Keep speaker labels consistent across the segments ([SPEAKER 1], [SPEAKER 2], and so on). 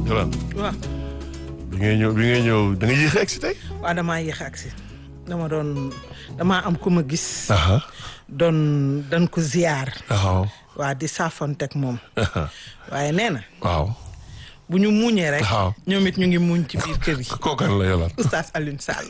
[SPEAKER 1] Yolande
[SPEAKER 2] waaw
[SPEAKER 1] bi ngay ñëw bi ngay ñëw da nga yéex a egsi tey.
[SPEAKER 2] waaw damaa yéex agsi dama doon damaa am ku ma gis
[SPEAKER 1] aha
[SPEAKER 2] doon dañ ko ziyaar
[SPEAKER 1] waaw
[SPEAKER 2] waa di saafonteeg moom waaye nee na
[SPEAKER 1] waaw
[SPEAKER 2] bu ñu muuñee rek
[SPEAKER 1] waaw.
[SPEAKER 2] ñoom it ñu ngi muuñ ci biir kër yi
[SPEAKER 1] kookan la Yolande
[SPEAKER 2] oustaz Alioune Sall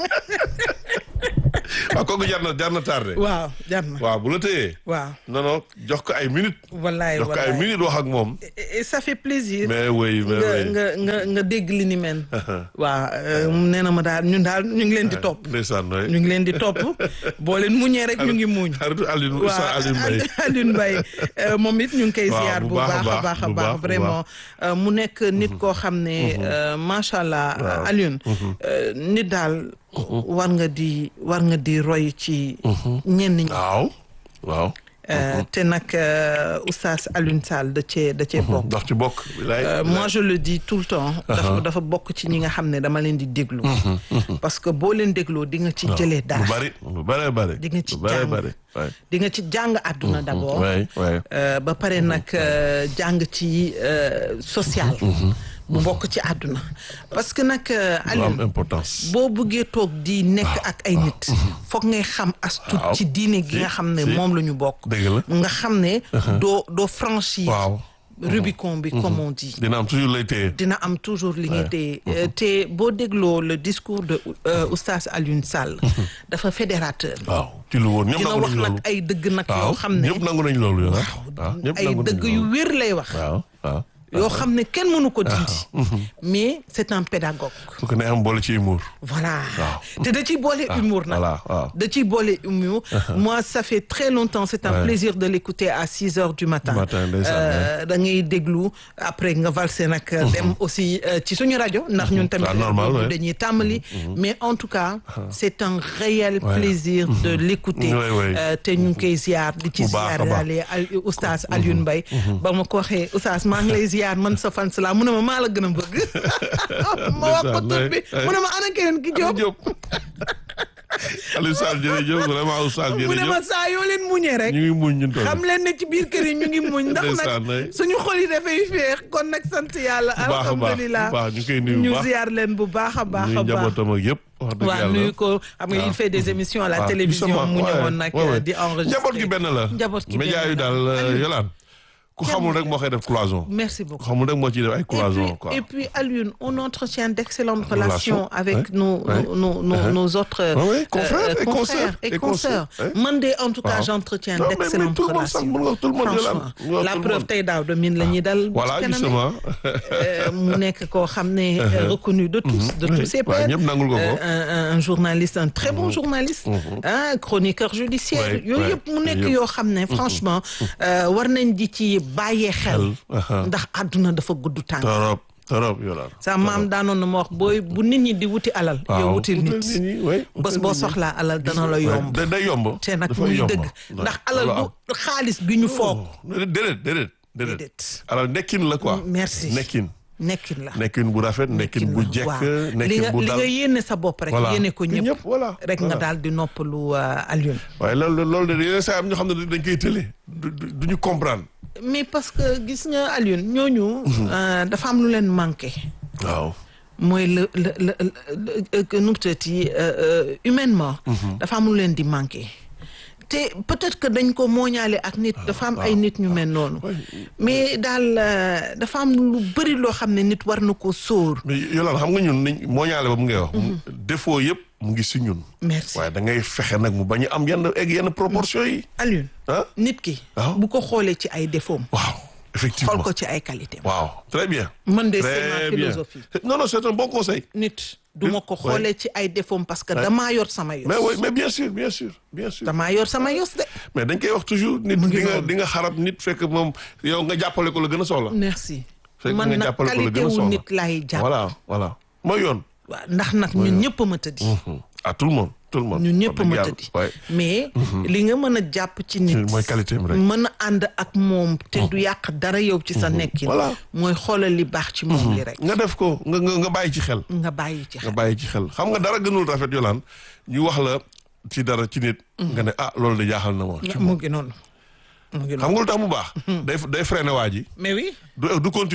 [SPEAKER 1] waaw kooku jar na jar na tardé.
[SPEAKER 2] waaw jar na
[SPEAKER 1] waaw bu la téyee.
[SPEAKER 2] waaw
[SPEAKER 1] non non jox ko ay minutes.
[SPEAKER 2] wallaay
[SPEAKER 1] jox ko ay
[SPEAKER 2] wallaay
[SPEAKER 1] minutes wax ak moom.
[SPEAKER 2] et et ça fait plaisir
[SPEAKER 1] mais oui mais
[SPEAKER 2] nga
[SPEAKER 1] oui.
[SPEAKER 2] nga nga nga dégg li ni mel waaw euh, nee na ma daal ñun daal ñu ngi leen di topp
[SPEAKER 1] ndeysaan nooy.
[SPEAKER 2] ñu ngi leen di topp boo leen muñee rek ñu ngi muuñ
[SPEAKER 1] xaritu Alioune Oustaz Alioune Mbaye.
[SPEAKER 2] Alioune Mbaye euh, moom it ñu ngi koy
[SPEAKER 1] Waaw,
[SPEAKER 2] ziar
[SPEAKER 1] bu
[SPEAKER 2] bu
[SPEAKER 1] baax a
[SPEAKER 2] baax a
[SPEAKER 1] baax,
[SPEAKER 2] baax a
[SPEAKER 1] bu
[SPEAKER 2] baax
[SPEAKER 1] baax, bu
[SPEAKER 2] vraiment euh, mu nekk nit koo xam ne euh, macha allah
[SPEAKER 1] Waaw.
[SPEAKER 2] Alioune euh, nit daal war nga di war nga di roy ci ñenn ñi
[SPEAKER 1] waaw waaw.
[SPEAKER 2] Euh, te nag euh, oustaz Alioune Sall da cee da cee bokk
[SPEAKER 1] ndax ci bokk. bilaay
[SPEAKER 2] Euh, moi je le dis tout le temps dafa dafa bokk ci ñi nga xam ne dama leen di déglu parce que boo leen dégloo di nga ci jëlee
[SPEAKER 1] lu
[SPEAKER 2] dara
[SPEAKER 1] bari lu bari bari.
[SPEAKER 2] Di nga ci
[SPEAKER 1] lu bari
[SPEAKER 2] jàng.
[SPEAKER 1] bari. waay.
[SPEAKER 2] di nga ci jàng àdduna d'abord
[SPEAKER 1] waay waay.
[SPEAKER 2] Euh, ba pare nag euh, jàng ci euh, social bu bokk ci àdduna parce que nag euh,
[SPEAKER 1] lu am
[SPEAKER 2] Alioune
[SPEAKER 1] importance.
[SPEAKER 2] boo bëggee toog di nekk ak ay nit foog ngay xam as tuut
[SPEAKER 1] Waaw.
[SPEAKER 2] ci diine gi nga
[SPEAKER 1] Si,
[SPEAKER 2] xam ne
[SPEAKER 1] si.
[SPEAKER 2] moom la ñu bokk
[SPEAKER 1] dëgg la.
[SPEAKER 2] nga xam ne doo doo franchir
[SPEAKER 1] waaw.
[SPEAKER 2] Rubicon bi comme on dit
[SPEAKER 1] dina am toujours lay téye.
[SPEAKER 2] dina am toujours li nga téye Euh, te boo dégloo le discours de euh, oustaz Alioune Sall dafa fédérateur
[SPEAKER 1] waaw ci lu woon ñëpp
[SPEAKER 2] dina
[SPEAKER 1] nangu
[SPEAKER 2] wax
[SPEAKER 1] nañ
[SPEAKER 2] nag
[SPEAKER 1] loolu.
[SPEAKER 2] ay dëgg nag
[SPEAKER 1] waaw
[SPEAKER 2] yoo xam ne
[SPEAKER 1] ñëpp nangu nañ loolu yow. waaw ñëpp
[SPEAKER 2] ay
[SPEAKER 1] nangu nañ
[SPEAKER 2] dëgg yu
[SPEAKER 1] loolu.
[SPEAKER 2] wér lay wax
[SPEAKER 1] waaw waaw.
[SPEAKER 2] yoo xam ne kenn mënu ko dindi mais c'est un pédagogue
[SPEAKER 1] su ko nee am boole ci humour.
[SPEAKER 2] voilà
[SPEAKER 1] Waaw.
[SPEAKER 2] te da ciy boole humour nag
[SPEAKER 1] voilà waaw.
[SPEAKER 2] da ciy boole humour moi ça fait très longtemps c'est un
[SPEAKER 1] Ouais.
[SPEAKER 2] plaisir de l'écouter à six heures du matin
[SPEAKER 1] Matin, ndeysaan,
[SPEAKER 2] Euh, da ngay déglu après nga valser nag dem aussi euh, ci suñu rajo ndax ñun tamit
[SPEAKER 1] Ah, normal, ouais.
[SPEAKER 2] dañuy tàmbali mais en tout cas c'est un réel
[SPEAKER 1] Ouais.
[SPEAKER 2] plaisir de l'écouter
[SPEAKER 1] Ouais, ouais.
[SPEAKER 2] Euh, te ñu ngi koy ziar di ci
[SPEAKER 1] Bu baax a
[SPEAKER 2] ziar
[SPEAKER 1] baax.
[SPEAKER 2] daale al oustaz Alioune Mbaye ba ma ko waxee oustaz maa ngi lay ziar man sa fan la mu ne ma maa la gën a bëgg ma wax ko tur bi mu ne ma ana keneen ki Jóob
[SPEAKER 1] Diop. Aliou Sall jërëjëf vraiment Oustaz
[SPEAKER 2] mu ne ma
[SPEAKER 1] jërëjëf.
[SPEAKER 2] saa yoo leen muñee rek
[SPEAKER 1] ñu ngi muñ ñun tamit.
[SPEAKER 2] xam leen ne ci biir kër yi ñu ngi muñ ndax
[SPEAKER 1] Ndeysaan,
[SPEAKER 2] nag
[SPEAKER 1] ouais.
[SPEAKER 2] suñu xol yi dafay féex kon nag sant yàlla
[SPEAKER 1] bu baax a baax
[SPEAKER 2] alhamdulilah
[SPEAKER 1] bu baax ñu koy nuyu bu
[SPEAKER 2] ñu
[SPEAKER 1] baax.
[SPEAKER 2] ziar leen bu baax a baax
[SPEAKER 1] ñuy
[SPEAKER 2] a baax
[SPEAKER 1] njabootam ak yëpp. wax dëgg
[SPEAKER 2] waaw
[SPEAKER 1] yàlla.
[SPEAKER 2] nuyu ko xam nga il fait des émissions à la
[SPEAKER 1] waaw,
[SPEAKER 2] télévision
[SPEAKER 1] justement,
[SPEAKER 2] mu
[SPEAKER 1] ouais,
[SPEAKER 2] ñëwoon nag
[SPEAKER 1] ouais, ouais.
[SPEAKER 2] di enregistrer
[SPEAKER 1] njaboot gi benn la.
[SPEAKER 2] njaboot gi
[SPEAKER 1] média
[SPEAKER 2] benn
[SPEAKER 1] yu
[SPEAKER 2] la.
[SPEAKER 1] daal
[SPEAKER 2] Aliou,
[SPEAKER 1] yolaan ku
[SPEAKER 2] Kenn
[SPEAKER 1] xamul rek
[SPEAKER 2] du-
[SPEAKER 1] moo koy def cloison.
[SPEAKER 2] merci
[SPEAKER 1] ku
[SPEAKER 2] beaucoup
[SPEAKER 1] xamul rek moo ciy def ay
[SPEAKER 2] et
[SPEAKER 1] cloison
[SPEAKER 2] puis,
[SPEAKER 1] quoi.
[SPEAKER 2] et puis Alioune on entretient d'excellentes
[SPEAKER 1] Relations,
[SPEAKER 2] relations avec
[SPEAKER 1] ouais,
[SPEAKER 2] nos,
[SPEAKER 1] ouais.
[SPEAKER 2] nos, nos, nos,
[SPEAKER 1] Uh-huh.
[SPEAKER 2] nos autres
[SPEAKER 1] Ouais, ouais,
[SPEAKER 2] euh,
[SPEAKER 1] confrères et
[SPEAKER 2] confrères
[SPEAKER 1] consoeurs,
[SPEAKER 2] et
[SPEAKER 1] et
[SPEAKER 2] consoeurs.
[SPEAKER 1] consoeurs, ouais.
[SPEAKER 2] Man de en tout cas
[SPEAKER 1] Waaw.
[SPEAKER 2] j'entretiens
[SPEAKER 1] Non, mais- mais
[SPEAKER 2] d'excellentes
[SPEAKER 1] tout le monde sax,
[SPEAKER 2] relations.
[SPEAKER 1] mën nga tout le monde
[SPEAKER 2] Franchement,
[SPEAKER 1] Yolande, mën nga
[SPEAKER 2] la
[SPEAKER 1] tout le
[SPEAKER 2] preuve
[SPEAKER 1] monde.
[SPEAKER 2] tey daaw de min la ñuy dal.
[SPEAKER 1] voilà
[SPEAKER 2] ci kanam
[SPEAKER 1] justement.
[SPEAKER 2] Euh, mu nekk koo xam ne euh, reconnu de tous de tous ses
[SPEAKER 1] waaw
[SPEAKER 2] pairs
[SPEAKER 1] ñëpp nangul ko ko.
[SPEAKER 2] Euh, un, un journaliste un très bon journaliste un chroniqueur judiciaire
[SPEAKER 1] Ouais,
[SPEAKER 2] yooyu
[SPEAKER 1] ouais,
[SPEAKER 2] yëpp mu nekk
[SPEAKER 1] yëpp.
[SPEAKER 2] yoo xam ne franchement euh, war nañ di ci bàyyee xel
[SPEAKER 1] Aha.
[SPEAKER 2] ndax àdduna dafa gudd tànk
[SPEAKER 1] torop torop yolaan.
[SPEAKER 2] sa maam daanoon na ma wax booy bu nit ñi di wuti alal yow wutil nit bés boo soxlaa alal dana la yomb
[SPEAKER 1] da day yomb.
[SPEAKER 2] te nag
[SPEAKER 1] dafay
[SPEAKER 2] muy
[SPEAKER 1] yomb.
[SPEAKER 2] dëgg ndax alal du xaalis bi ñu foog
[SPEAKER 1] déedéet déedéet déedéet.
[SPEAKER 2] Déedéet.
[SPEAKER 1] alors nekkin la quoi.
[SPEAKER 2] merci
[SPEAKER 1] nekkin.
[SPEAKER 2] nekkin la
[SPEAKER 1] nekkin bu rafet nekkin bu jekk
[SPEAKER 2] waaw li
[SPEAKER 1] nekkin
[SPEAKER 2] nga
[SPEAKER 1] bu
[SPEAKER 2] li
[SPEAKER 1] dal.
[SPEAKER 2] nga yéene sa bopp rek
[SPEAKER 1] Voilà.
[SPEAKER 2] yéene ko ñëpp
[SPEAKER 1] voilà.
[SPEAKER 2] rek nga daal di noppalu euh, Alioune
[SPEAKER 1] waaye loolu loolu de yeneen saa am ñoo xam ne dañ koy tële. du du du ñu comprendre.
[SPEAKER 2] mais parce que gis nga Alioune ñooñu euh, dafa am lu leen manqué
[SPEAKER 1] waaw.
[SPEAKER 2] mooy le le le le nu mu tuddati humainement dafa am lu leen di manqué te peut-être que dañ ko mooñaale ak nit dafa am ay nit ñu mel noonu mais daal euh, dafa am lu bëri loo xam ne nit war na ko sóor
[SPEAKER 1] mais Yolande xam nga ñun niñ moo ñaale ba mu ngay wax. défaut yëpp mu ngi si ñun.
[SPEAKER 2] merci
[SPEAKER 1] waaye da ngay fexe nag mu bañ a am yenn egg yenn proportions yi.
[SPEAKER 2] Alioune
[SPEAKER 1] ah
[SPEAKER 2] nit ki
[SPEAKER 1] waaw.
[SPEAKER 2] bu ko xoolee ci ay défauts
[SPEAKER 1] waaw effectivement
[SPEAKER 2] xool ko ci ay qualités
[SPEAKER 1] waaw très bien.
[SPEAKER 2] man de c'est
[SPEAKER 1] très
[SPEAKER 2] ma
[SPEAKER 1] bien
[SPEAKER 2] philosophie
[SPEAKER 1] non non c'est un bon conseil.
[SPEAKER 2] nit du ma ko
[SPEAKER 1] Ouais.
[SPEAKER 2] xoolee ci ay défauts parce que damaa yor sama yos
[SPEAKER 1] mais oui mais bien sûr bien sûr bien sûr.
[SPEAKER 2] damaa yor sama yos de
[SPEAKER 1] mais dañ koy wax toujours nit
[SPEAKER 2] Mu ngi
[SPEAKER 1] di nga
[SPEAKER 2] noonu.
[SPEAKER 1] di nga xarab nit fekk moom yow nga jàppale ko la gën a soxla.
[SPEAKER 2] merci
[SPEAKER 1] fekk
[SPEAKER 2] man
[SPEAKER 1] nga
[SPEAKER 2] nag
[SPEAKER 1] jàppale ko la
[SPEAKER 2] qualité
[SPEAKER 1] gën a
[SPEAKER 2] wu
[SPEAKER 1] soxla.
[SPEAKER 2] nit laay jàpp
[SPEAKER 1] voilà voilà mooy yoon.
[SPEAKER 2] waaw ndax nag ñun ñëpp a ma tëddi
[SPEAKER 1] à tout le monde tout le monde.
[SPEAKER 2] ñun ñëpp a
[SPEAKER 1] wax
[SPEAKER 2] ma
[SPEAKER 1] dëgg
[SPEAKER 2] tëddi
[SPEAKER 1] yàlla.
[SPEAKER 2] mais li nga mën a jàpp ci nit
[SPEAKER 1] waaye mooy qualité am rek.
[SPEAKER 2] mën a ànd ak moom te du yàq dara yow ci sa nekkin
[SPEAKER 1] Voilà.
[SPEAKER 2] mooy xoolal li baax ci moom li rek
[SPEAKER 1] nga def ko nga nga nga bàyyi ci xel.
[SPEAKER 2] nga bàyyi ci
[SPEAKER 1] nga
[SPEAKER 2] xel
[SPEAKER 1] bàyyi ci xel xam nga dara gënul rafet yolaan ñu wax la ci dara ci nit. nga ne ah loolu de jaaxal na ma. ci
[SPEAKER 2] mu ngi noonu mu ngi noonu
[SPEAKER 1] xam nga lu tax mu baax. day day freiné waa ji
[SPEAKER 2] mais oui
[SPEAKER 1] du du continuer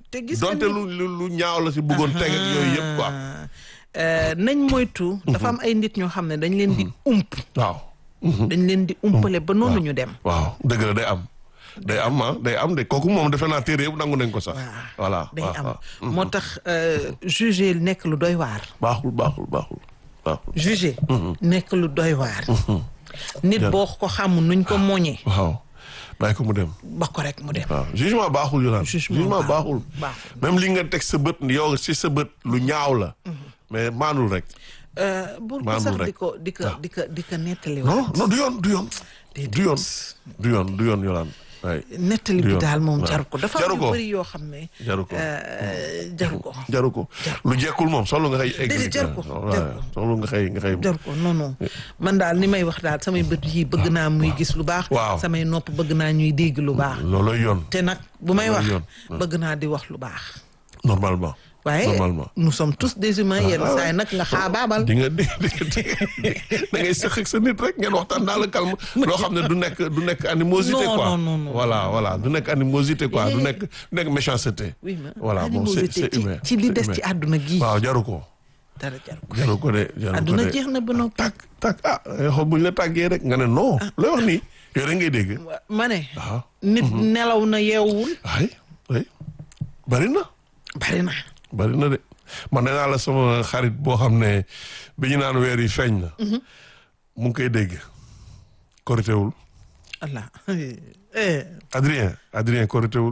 [SPEAKER 2] te gis nga
[SPEAKER 1] donte
[SPEAKER 2] ni-
[SPEAKER 1] lu lu lu ñaaw la si bëggoon teg ak yooyu yëpp quoi
[SPEAKER 2] Euh, nañ moytu. dafa am ay nit ñoo xam ne dañ leen di ump.
[SPEAKER 1] waaw
[SPEAKER 2] dañ leen di umpale ba noonu ñu dem.
[SPEAKER 1] waaw dëgg la day am day am ah day am de kooku moom defe naa téere yëpp nangu nañ ko sax voilà
[SPEAKER 2] day
[SPEAKER 1] waaw,
[SPEAKER 2] am
[SPEAKER 1] waaw.
[SPEAKER 2] moo tax euh, juger nekk lu doy waar.
[SPEAKER 1] baaxul baaxul baaxul baaxul
[SPEAKER 2] juger nekk lu doy waar. nit boo ko xamul nuñ ko moñee
[SPEAKER 1] waaw bàyyi ko mu dem
[SPEAKER 2] ba ko rek mu dem.
[SPEAKER 1] waaw jugement baaxul yu naan
[SPEAKER 2] Jugement
[SPEAKER 1] baaxul
[SPEAKER 2] baaxul.
[SPEAKER 1] même li nga teg sa bët yow si sa bët lu ñaaw la mais maanul rek
[SPEAKER 2] Euh, bul ko
[SPEAKER 1] Maamul
[SPEAKER 2] sax
[SPEAKER 1] rek.
[SPEAKER 2] di ko di ko di ko di ko nettali.
[SPEAKER 1] non non du yoon du yoon du yoon du yoon du yoon yolaan waay
[SPEAKER 2] nettali bi
[SPEAKER 1] yoon.
[SPEAKER 2] daal moom
[SPEAKER 1] waaw.
[SPEAKER 2] jaru ko dafa
[SPEAKER 1] Jaru
[SPEAKER 2] am yu
[SPEAKER 1] ko.
[SPEAKER 2] bëri yoo xam ne.
[SPEAKER 1] Jaru ko.
[SPEAKER 2] euh, jaru ko.
[SPEAKER 1] jaru ko lu jekkul moom solo nga xëy egg
[SPEAKER 2] Déedéet, jaru ko,
[SPEAKER 1] waaw,
[SPEAKER 2] jaru ko.
[SPEAKER 1] solo nga xëy nga xëy
[SPEAKER 2] jaru ko non non man daal ni may wax daal samay bët yi bëgg naa muy gis lu baax.
[SPEAKER 1] Waaw.
[SPEAKER 2] samay nopp bëgg naa ñuy dégg lu baax.
[SPEAKER 1] looloy yoon
[SPEAKER 2] te nag bu may wax
[SPEAKER 1] yoon.
[SPEAKER 2] bëgg naa di wax lu baax.
[SPEAKER 1] normalement
[SPEAKER 2] waaye
[SPEAKER 1] normalement
[SPEAKER 2] nous sommes tous des humains yenn saa yi nag nga xaabaabal.
[SPEAKER 1] di nga di di da ngay sëq ak sa nit rek ngeen waxtaan dans le calme loo xam ne du nekk du nekk animosité
[SPEAKER 2] Non,
[SPEAKER 1] quoi
[SPEAKER 2] non, non, non.
[SPEAKER 1] voilà voilà du nekk animosité quoi du nekk du nekk méchanceté
[SPEAKER 2] oui ma
[SPEAKER 1] voilà bon c'est
[SPEAKER 2] animosité
[SPEAKER 1] c'est
[SPEAKER 2] ci
[SPEAKER 1] humain
[SPEAKER 2] ci li
[SPEAKER 1] c'est
[SPEAKER 2] des
[SPEAKER 1] humain.
[SPEAKER 2] ci àdduna gii.
[SPEAKER 1] waaw jaru ko
[SPEAKER 2] dara jaru ko.
[SPEAKER 1] jaru ko de jaru ko
[SPEAKER 2] àdduna
[SPEAKER 1] de
[SPEAKER 2] jeex na ba noppi.
[SPEAKER 1] tak tak ah xool buñ la tàggee rek nga ne non looy wax nii yow rek ngay dégg
[SPEAKER 2] ma ne.
[SPEAKER 1] waaw
[SPEAKER 2] nit nelaw na yeewul.
[SPEAKER 1] ay ay bari na
[SPEAKER 2] bari na.
[SPEAKER 1] bari na de man nee naa la sama xarit boo xam ne bi ñu naan weer yi feeñ na mu ngi koy dégg koritéwul
[SPEAKER 2] Allah eh
[SPEAKER 1] Adrien Adrien koritéwul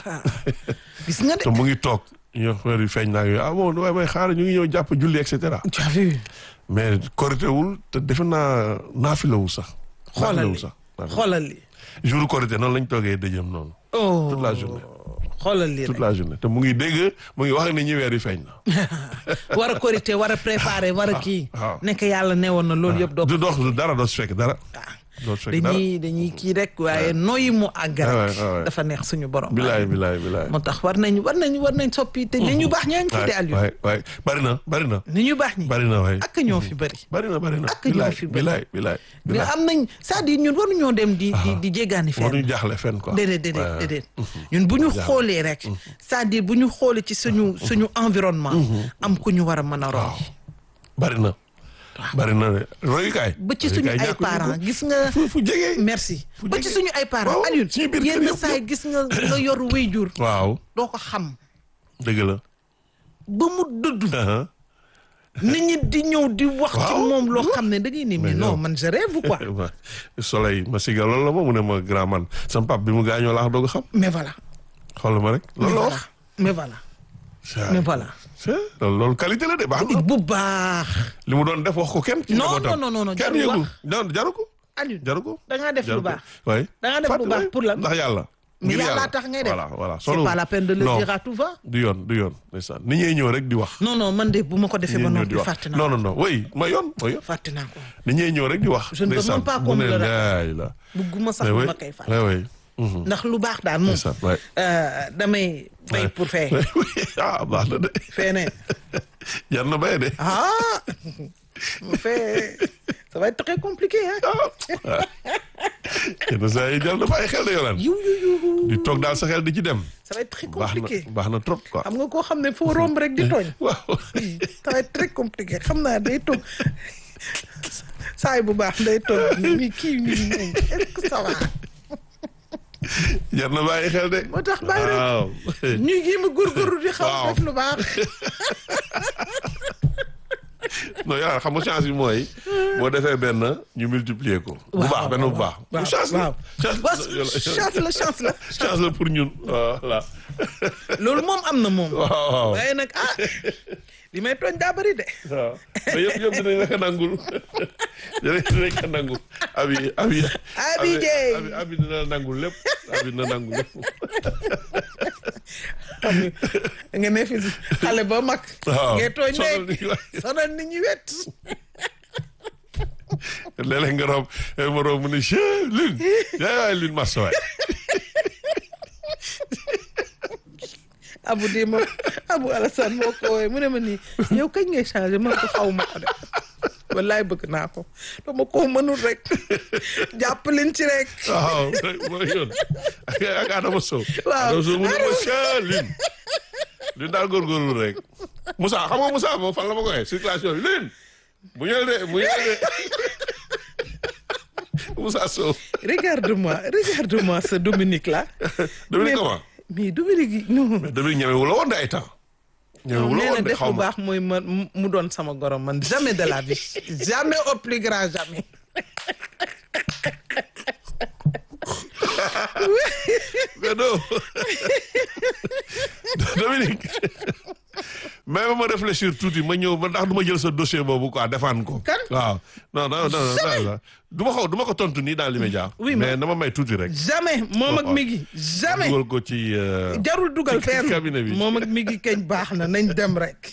[SPEAKER 2] gis nga de.
[SPEAKER 1] te mu ngi toog ñu wax weer yi feeñ naa yooyu ah bon waaye may xaar ñu ngi ñëw jàpp julli et cetera
[SPEAKER 2] tu as vu.
[SPEAKER 1] mais koritéwul te defe naa naafilawul sax
[SPEAKER 2] xoolal
[SPEAKER 1] naafilawul
[SPEAKER 2] li
[SPEAKER 1] sax
[SPEAKER 2] xoolal li.
[SPEAKER 1] jour korité noonu lañ toogee dëjëm noonu
[SPEAKER 2] oh
[SPEAKER 1] toute la journée
[SPEAKER 2] xoolal li
[SPEAKER 1] toute
[SPEAKER 2] rek.
[SPEAKER 1] la journée te mu ngi dégg mu ngi wax ak nit ñi weer yi feeñ na
[SPEAKER 2] war a korité war a préparer war a kii.
[SPEAKER 1] waaw.
[SPEAKER 2] nekk yàlla newoon na loolu yëpp doo
[SPEAKER 1] du
[SPEAKER 2] ko.
[SPEAKER 1] dox du dara doo si fekk dara doo si fekk dara
[SPEAKER 2] dañuy dañuy kii rek waaye nooyi mu àgg
[SPEAKER 1] Ouais,
[SPEAKER 2] rek.
[SPEAKER 1] ouais, ouais.
[SPEAKER 2] dafa neex suñu borom.
[SPEAKER 1] bilaay bilaay bilaay
[SPEAKER 2] moo tax war nañ war nañ war nañ soppi te ni ñu baax ñaa ngi fi de Aliou.
[SPEAKER 1] waay waay bari na bari na
[SPEAKER 2] ni ñu baax ñi.
[SPEAKER 1] bari na waay
[SPEAKER 2] ak ñoo fi bëri.
[SPEAKER 1] bari na bari na
[SPEAKER 2] Ak ñoo fi bëri.
[SPEAKER 1] bilaay bilaay
[SPEAKER 2] mais
[SPEAKER 1] bilaay
[SPEAKER 2] am nañ c'est-à-dire ñun waruñoo dem di di di jéggaani fenn.
[SPEAKER 1] waruñu jaaxle fenn quoi
[SPEAKER 2] déedéet déedéet
[SPEAKER 1] Ouais.
[SPEAKER 2] déedéet ñun bu ñu xoolee rek c'est-à-dire bu ñu xoolee ci suñu suñu environnement am ku ñu war a mën a roy
[SPEAKER 1] bari na bari na de royukaay
[SPEAKER 2] ba ci suñu
[SPEAKER 1] royukaay
[SPEAKER 2] ay
[SPEAKER 1] ñàkkuñu ko.
[SPEAKER 2] parents gis nga
[SPEAKER 1] fu fu jege
[SPEAKER 2] merci
[SPEAKER 1] fu
[SPEAKER 2] ba ci
[SPEAKER 1] jege.
[SPEAKER 2] suñu ay parents
[SPEAKER 1] Waaw,
[SPEAKER 2] Alioune
[SPEAKER 1] suñu biir kër
[SPEAKER 2] yenn
[SPEAKER 1] yëpp,
[SPEAKER 2] saa yi
[SPEAKER 1] yëpp.
[SPEAKER 2] gis nga nga yor wéyjur
[SPEAKER 1] waaw
[SPEAKER 2] doo ko xam
[SPEAKER 1] dëgg la
[SPEAKER 2] ba mu dëdd
[SPEAKER 1] Uh-huh.
[SPEAKER 2] nit ñi di ñëw di wax ci
[SPEAKER 1] Waaw.
[SPEAKER 2] moom loo xam ne da ngay ni mais
[SPEAKER 1] Mais
[SPEAKER 2] non
[SPEAKER 1] non.
[SPEAKER 2] man je rêve quoi
[SPEAKER 1] Ouais. soleil ma siga loolu la ma mu ne ma grand man sama pap bi mu gaañoo laa doog a xam
[SPEAKER 2] mais voilà
[SPEAKER 1] xool ma rek
[SPEAKER 2] mais
[SPEAKER 1] loolu la
[SPEAKER 2] voilà
[SPEAKER 1] wax
[SPEAKER 2] mais voilà mais voilà
[SPEAKER 1] c'est loolu loolu qualité la de baax na
[SPEAKER 2] bu baax
[SPEAKER 1] li mu doon def wax ko kenn ci
[SPEAKER 2] Non,
[SPEAKER 1] njabootam.
[SPEAKER 2] non, non, non,
[SPEAKER 1] kenn
[SPEAKER 2] jarul
[SPEAKER 1] yëgul
[SPEAKER 2] wax.
[SPEAKER 1] non jaru ko
[SPEAKER 2] Alioune
[SPEAKER 1] jaru ko
[SPEAKER 2] da ngaa def
[SPEAKER 1] jaru
[SPEAKER 2] lu
[SPEAKER 1] ko
[SPEAKER 2] baax
[SPEAKER 1] waay
[SPEAKER 2] da ngaa def lu
[SPEAKER 1] Fàttali
[SPEAKER 2] baax pour lan
[SPEAKER 1] ndax yàlla
[SPEAKER 2] mais
[SPEAKER 1] ngir
[SPEAKER 2] yàlla tax ngay def
[SPEAKER 1] voilà voilà
[SPEAKER 2] c'est pas la peine de le
[SPEAKER 1] non,
[SPEAKER 2] dire à tout va
[SPEAKER 1] du yoon du yoon ndeysaan ni ñuy ñëw rek di wax
[SPEAKER 2] non non man de bu ma ko defee
[SPEAKER 1] ni
[SPEAKER 2] ba
[SPEAKER 1] ñuy ñëw di
[SPEAKER 2] noppi
[SPEAKER 1] wax
[SPEAKER 2] fàtte naa
[SPEAKER 1] non non non oui ma yoon ma yoon
[SPEAKER 2] fàtte naa ko
[SPEAKER 1] ni ñuy ñëw rek di wax
[SPEAKER 2] Je ne veux
[SPEAKER 1] ndeysaan.
[SPEAKER 2] même pas
[SPEAKER 1] mu
[SPEAKER 2] qu'on
[SPEAKER 1] ne
[SPEAKER 2] me le
[SPEAKER 1] laay la
[SPEAKER 2] bugguma sax
[SPEAKER 1] mais oui
[SPEAKER 2] ma koy fàtte
[SPEAKER 1] oui oui Mhm.
[SPEAKER 2] ndax lu baax daal moom
[SPEAKER 1] ndeysaan waay
[SPEAKER 2] euh, damay bay pour fee
[SPEAKER 1] ah baax na de
[SPEAKER 2] fee ne
[SPEAKER 1] jar na bay de
[SPEAKER 2] ah mu fee ça va être très compliqué hein
[SPEAKER 1] yenn saa yi jar na bàyyi xel de yolaan
[SPEAKER 2] yu yu yu
[SPEAKER 1] di toog daal sa xel di ci dem
[SPEAKER 2] ça va être très
[SPEAKER 1] baax na
[SPEAKER 2] compliqué
[SPEAKER 1] baax na trop quoi
[SPEAKER 2] xam nga koo xam ne foo romb rek di tooñ
[SPEAKER 1] waaw
[SPEAKER 2] ça va être très compliqué xam naa day toog saay bu baax day toog mi kii nii moom est-ce que ça va
[SPEAKER 1] jar na bàyyi xel de
[SPEAKER 2] moo tax bàyyi rek
[SPEAKER 1] waaw
[SPEAKER 2] ñuy jéem a góorgóorlu di xaw
[SPEAKER 1] Waaw.
[SPEAKER 2] def lu baax
[SPEAKER 1] non yaa xam nga chance bi mooy boo defee benn ñu multiplier ko. bu baax benn bu baax.
[SPEAKER 2] waaw
[SPEAKER 1] chance la
[SPEAKER 2] waaw
[SPEAKER 1] chance
[SPEAKER 2] waaw chance la chance la
[SPEAKER 1] chance la pour ñun voilà.
[SPEAKER 2] loolu moom am na moom
[SPEAKER 1] waaw waaw
[SPEAKER 2] waaye nag ah li may tooñ daa bëri de
[SPEAKER 1] waaw mais yëpp yëpp dinañ la ko nangul dinañ dinañ ko nangul abi abi.
[SPEAKER 2] Abi Dieye.
[SPEAKER 1] abi abi dina la nangul lépp abi dina nangul lépp.
[SPEAKER 2] xam nga nga ne fi xale ba mag
[SPEAKER 1] waaw
[SPEAKER 2] ngay tooñ
[SPEAKER 1] sonal
[SPEAKER 2] rek
[SPEAKER 1] nit ñi waay.
[SPEAKER 2] sonal nit ñi wet
[SPEAKER 1] léeg-léeg nga romb ma romb mu ne chee lune yaay waay lune massa waay.
[SPEAKER 2] abu di ma abu Alassane moo ko woowee mu ne ma nii yow kañ ngay changé man ko xaw ma ko de wallaay bëgg naa ko dama ko mënul rek jàpp leen ci rek
[SPEAKER 1] waaw mooy yoon ak ak Adama Sow.
[SPEAKER 2] Waaw.
[SPEAKER 1] Adama Sow mu ne ma chee lune du daal góorgóorlu rek Moussa xam nga Moussa moom fan la ma ko waxee circulation bi lin bu ñëw de bu ñëw de Moussa Sow
[SPEAKER 2] regarde-moi regarde-moi ce Dominique là.
[SPEAKER 1] Dominique
[SPEAKER 2] Mais-
[SPEAKER 1] comment
[SPEAKER 2] mais Dominique non.
[SPEAKER 1] mais Dominique ñemewu la woon de ay temps ñemewu la
[SPEAKER 2] nee na
[SPEAKER 1] woon de
[SPEAKER 2] def
[SPEAKER 1] xaw
[SPEAKER 2] bu
[SPEAKER 1] ma
[SPEAKER 2] baax mooy ma mu doon sama gorom man jamais de la vie jamais au plus grand jamais.
[SPEAKER 1] mais non Dominique mais ma réfléchir tuuti ma ñëw ma ndax du ma jël sa dossier boobu quoi défendre ko.
[SPEAKER 2] Kan?
[SPEAKER 1] waaw non non non non du ma xaw du ma ko tontu nii dans l'immédiat.
[SPEAKER 2] Oui,
[SPEAKER 1] mais
[SPEAKER 2] mais-
[SPEAKER 1] na ma may tuuti rek.
[SPEAKER 2] jamais moom ak
[SPEAKER 1] waaw.
[SPEAKER 2] Migui jamais.
[SPEAKER 1] dugal ko ci. euh,
[SPEAKER 2] jarul dugal
[SPEAKER 1] ci
[SPEAKER 2] fenn
[SPEAKER 1] cabinet bi.
[SPEAKER 2] moom ak Migui kañ baax na nañ dem rek.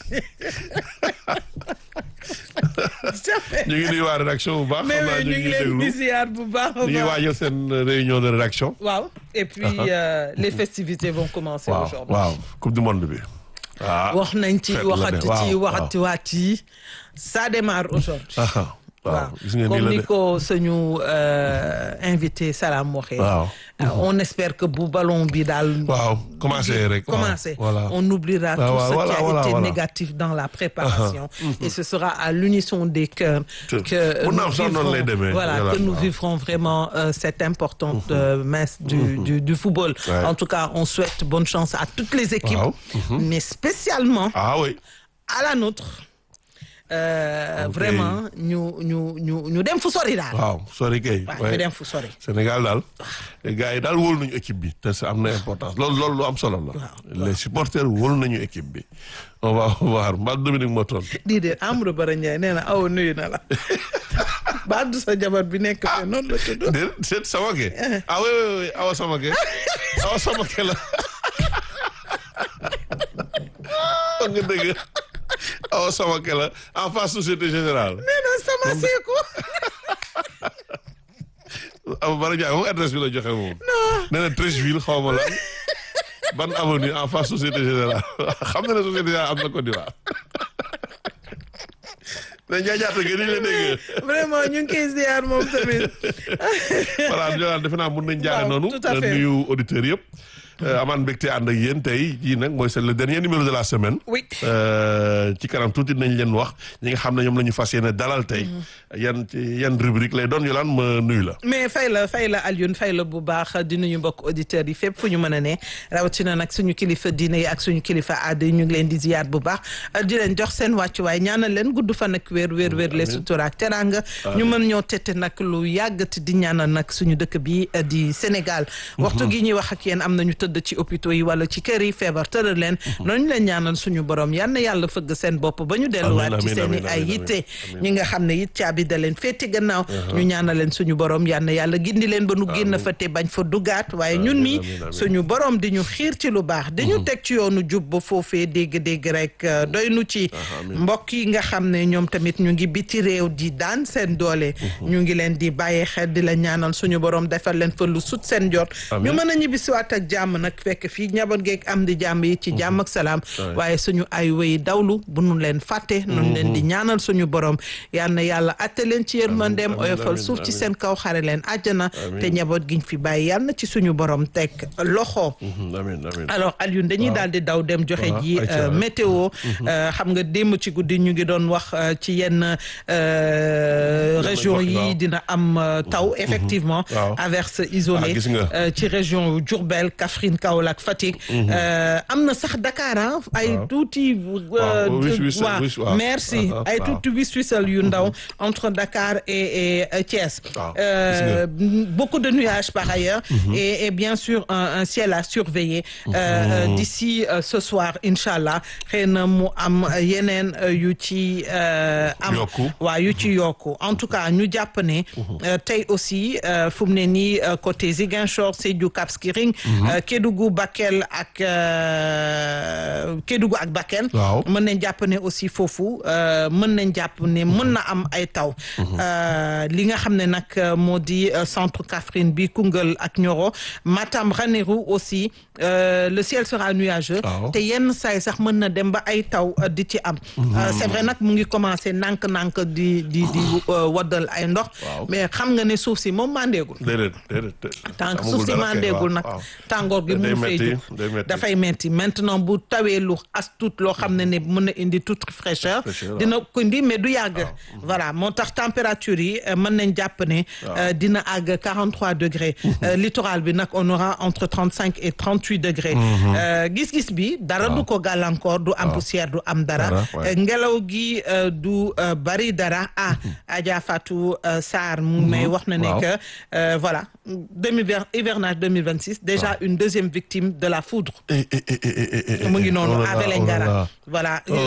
[SPEAKER 2] jamais.
[SPEAKER 1] ñu ngi nuyu waa rédaction bu baax.
[SPEAKER 2] mais
[SPEAKER 1] xam naa
[SPEAKER 2] oui,
[SPEAKER 1] ñu
[SPEAKER 2] ñu
[SPEAKER 1] ngi
[SPEAKER 2] ngi leen di
[SPEAKER 1] déglu
[SPEAKER 2] ziar bu baax a
[SPEAKER 1] ñu ngi
[SPEAKER 2] baax.
[SPEAKER 1] waajal seen réunion de rédaction.
[SPEAKER 2] waaw et puis euh, les festivités vont commencer
[SPEAKER 1] waaw
[SPEAKER 2] aujourd'hui.
[SPEAKER 1] waaw coupe du monde bi. ah
[SPEAKER 2] wax nañ ci
[SPEAKER 1] fête la de,
[SPEAKER 2] waxati
[SPEAKER 1] waaw,
[SPEAKER 2] ci
[SPEAKER 1] waaw.
[SPEAKER 2] waxati waat yi ça démarre aujourd'hui
[SPEAKER 1] ah waaw gis ngeen nii
[SPEAKER 2] comme
[SPEAKER 1] la
[SPEAKER 2] ni
[SPEAKER 1] de.
[SPEAKER 2] ko suñu euh, invité Salam waxee
[SPEAKER 1] waaw.
[SPEAKER 2] Euh, on espère que bu ballon bi daal
[SPEAKER 1] waaw commencé rek. waaw,
[SPEAKER 2] commencé
[SPEAKER 1] voilà.
[SPEAKER 2] on oubliera
[SPEAKER 1] Ah,
[SPEAKER 2] tout
[SPEAKER 1] voilà,
[SPEAKER 2] ce
[SPEAKER 1] voilà,
[SPEAKER 2] qui a
[SPEAKER 1] voilà,
[SPEAKER 2] été
[SPEAKER 1] voilà.
[SPEAKER 2] négatif dans la préparation et ce sera à l'unisson des cœurs
[SPEAKER 1] Tout.
[SPEAKER 2] que
[SPEAKER 1] Mun na
[SPEAKER 2] nous
[SPEAKER 1] am sax noonu lay
[SPEAKER 2] vivrons
[SPEAKER 1] demee.
[SPEAKER 2] voilà
[SPEAKER 1] Voilà.
[SPEAKER 2] que nous
[SPEAKER 1] waaw.
[SPEAKER 2] vivrons vraiment euh, cette importante euh, messe du, du du football
[SPEAKER 1] Ouais.
[SPEAKER 2] en tout cas on souhaite bonne chance à toutes les équipes
[SPEAKER 1] Waaw.
[SPEAKER 2] mais spécialement
[SPEAKER 1] ah oui.
[SPEAKER 2] à la nôtre euh,
[SPEAKER 1] Ok.
[SPEAKER 2] vraiment ñu ñu ñu ñu dem fu sori daal.
[SPEAKER 1] waaw sori kay.
[SPEAKER 2] waaw
[SPEAKER 1] ouais.
[SPEAKER 2] ñu dem fu sori.
[SPEAKER 1] Sénégal daal gars yi daal wóolu nañu équipe bi te ça am na importance loolu loolu lu am solo la. les supporters wóolu nañu équipe bi. on va voir mbaa Dominique moo toll.
[SPEAKER 2] di de Amadou Bara Ndiaye nee na aw nuyu na la ba du sa jabar bi nekk fe noonu la tudd.
[SPEAKER 1] déet déet Samake. ah oui oui oui Awa Samake. Awa Samake la. wax nga dëgg Awa Samake la en face Société Générale.
[SPEAKER 2] nee na sama seeku.
[SPEAKER 1] Awa Bara Ndiaye moom adresse bi la joxe moom. nee na Treichville xaw ma la ban avenue en face Société Générale xam na ne Société Générale am na Côte d'Ivoire. mais njaajaata gi ni ñu la dégg.
[SPEAKER 2] vraiment ñu ngi koy ziar moom tamit.
[SPEAKER 1] voilà Ndiolane defe naa mun nañ jaare
[SPEAKER 2] Waaw,
[SPEAKER 1] noonu.
[SPEAKER 2] tout à fait.
[SPEAKER 1] nuyu auditeurs yëpp. amaan mbégte ànd ak yéen tey jii nag mooy c'est le dernier numéro de la semaine.
[SPEAKER 2] oui.
[SPEAKER 1] Euh, ci kanam tuuti nañ leen wax ñi nga xam ne ñoom la ñu fas yéene dalal tey. yan ci yan rubrique lay doon Yolande ma nuyu la.
[SPEAKER 2] mais fay la fay la Alioune fay la bu baax di nuyu mbokk auditeurs yi fépp fu ñu mën a ne rawatina nag suñu kilifa diine yi ak suñu kilifa aada yi ñu ngi leen di ziyaar bu baax di leen jox seen wàccuwaay ñaanal leen gudd fan ak wér wér wér les sutura ak teranga ñu mën ñoo tette nag lu yàggati di ñaanal nag suñu dëkk bi eh, di Sénégal waxtu gi ñuy wax ak yéen am nañu tëdd ci hôpitaux yi wala ci kër yi feebar tëral leen noonu leen ñaanal suñu borom yal na yàlla fëgg seen bopp ba ñu delluwaat ci
[SPEAKER 1] amiin,
[SPEAKER 2] seen i
[SPEAKER 1] amiin,
[SPEAKER 2] ay
[SPEAKER 1] amiin,
[SPEAKER 2] yitte ñi nga xam ne it caabi da leen féeti gannaaw ñu ñaanal leen suñu borom yal na yàlla gindi leen ba nu génn fa te bañ fa dugaat waaye ñun mi
[SPEAKER 1] amiin, amiin.
[SPEAKER 2] suñu borom di ñu xiir ci lu baax di ñu teg ci yoonu jub ba foofee dégg-dégg rek euh, doy nu ci mbokk yi nga xam ne ñoom tamit ñu ngi biti réew di daan seen doole ñu ngi leen di bàyyi xel di la ñaanal suñu borom defal leen fa lu sut seen jot ñu
[SPEAKER 1] Amiin.
[SPEAKER 2] mën a ñibbisiwaat ak jàmm nag fekk fii njaboot geeg am di jàmm yi ci jàmm ak salaam waaye suñu ay wéy dawlu bu nu leen fàtte nu leen di ñaanal suñu borom yal na yàlla atte leen ci yërmandeem
[SPEAKER 1] amiin,
[SPEAKER 2] oyofal
[SPEAKER 1] amiin,
[SPEAKER 2] suuf ci
[SPEAKER 1] amiin.
[SPEAKER 2] seen kaw xare leen àjjana
[SPEAKER 1] Amiin.
[SPEAKER 2] te njaboot giñ fi bàyyi yal na ci suñu borom teg loxo
[SPEAKER 1] amiin amiin.
[SPEAKER 2] alors Alioune dañuy daal di daw dem joxe
[SPEAKER 1] Waaw,
[SPEAKER 2] ji
[SPEAKER 1] ayca,
[SPEAKER 2] euh,
[SPEAKER 1] ouais.
[SPEAKER 2] météo euh, xam nga démb ci guddi ñu ngi doon wax euh, ci yenn euh, région
[SPEAKER 1] wax,
[SPEAKER 2] yi
[SPEAKER 1] waaw.
[SPEAKER 2] dina am euh, taw effectivement
[SPEAKER 1] Waaw.
[SPEAKER 2] averse isolée
[SPEAKER 1] Ah, gis nga.
[SPEAKER 2] euh, ci région yu Diourbel Kaffrine Kaolack Fatick euh, am na sax Dakar ah ay
[SPEAKER 1] Waaw.
[SPEAKER 2] tuuti
[SPEAKER 1] Waaw, wis- wis-
[SPEAKER 2] waaw,
[SPEAKER 1] wis- waaw.
[SPEAKER 2] merci
[SPEAKER 1] Ah, ah,
[SPEAKER 2] ay
[SPEAKER 1] waaw.
[SPEAKER 2] tuuti wis wisal yu ndaw entre Dakar et, et euh, Thiès
[SPEAKER 1] Waaw,
[SPEAKER 2] Euh, beaucoup de nuages par ailleurs et, et bien sûr un, un ciel à surveiller euh, euh, d'ici euh, ce soir inchallah xëy na mu am yeneen euh, yu ci euh, am
[SPEAKER 1] Yokku.
[SPEAKER 2] waaw yu ci yokku en tout cas ñu jàpp ne euh, tey aussi euh, fu mu ne nii euh, côté Ziguinchor Sédhiou Cap Skirring euh, Kédougou Bakel ak euh, Kédougou ak Bakel
[SPEAKER 1] Waaw.
[SPEAKER 2] mën nañ jàpp ne aussi foofu euh, mën nañ jàpp ne mën na am ay taw Euh, li nga xam ne nag euh, moo di euh, centre Kaffrine bi Koungheul ak Nioro Matam Ranérou aussi euh, le ciel sera nuageux
[SPEAKER 1] Waaw.
[SPEAKER 2] te yenn saay sax mën na dem ba ay taw euh, di ci am Euh, c'est vrai nag mu ngi commencé nànk-nànk di di di euh, waddal ay ndox
[SPEAKER 1] Waaw.
[SPEAKER 2] mais xam nga ne suuf si moom mandeegul
[SPEAKER 1] déedéet déedéet.
[SPEAKER 2] tant que
[SPEAKER 1] amagul
[SPEAKER 2] suuf si
[SPEAKER 1] dara kay,
[SPEAKER 2] mandeegul
[SPEAKER 1] waaw,
[SPEAKER 2] nag
[SPEAKER 1] waaw.
[SPEAKER 2] tàngoor tàngoor gi
[SPEAKER 1] day
[SPEAKER 2] mun fay
[SPEAKER 1] metti,
[SPEAKER 2] jóg
[SPEAKER 1] day metti.
[SPEAKER 2] dafay metti maintenant bu tawee lu as tuut loo xam ne ne mën na indi toute fraîcheur
[SPEAKER 1] Fraîcheur,
[SPEAKER 2] dina ko indi mais du yàgg voilà moo tax température yi euh, mën nañ jàpp ne euh, dina àgg 43 degrés Euh, littoral bi nag on aura entre 35 et 38 degrés Euh, gis-gis bi dara du ko gàllankoor du am poussière du am dara
[SPEAKER 1] Dara, ouais.
[SPEAKER 2] Euh, ngelaw gi euh, du euh, bari dara ah Adja Fatou euh, Sarr mu may wax na ne
[SPEAKER 1] Waaw.
[SPEAKER 2] que euh, voilà demi hivernage 2026 déjà une deuxième victime de la foudre
[SPEAKER 1] Eh, eh, eh, eh, eh, eh,
[SPEAKER 2] mu ngi
[SPEAKER 1] eh,
[SPEAKER 2] noonu
[SPEAKER 1] oh là
[SPEAKER 2] à
[SPEAKER 1] là, oh là
[SPEAKER 2] Vélingara
[SPEAKER 1] là.
[SPEAKER 2] voilà
[SPEAKER 1] Oh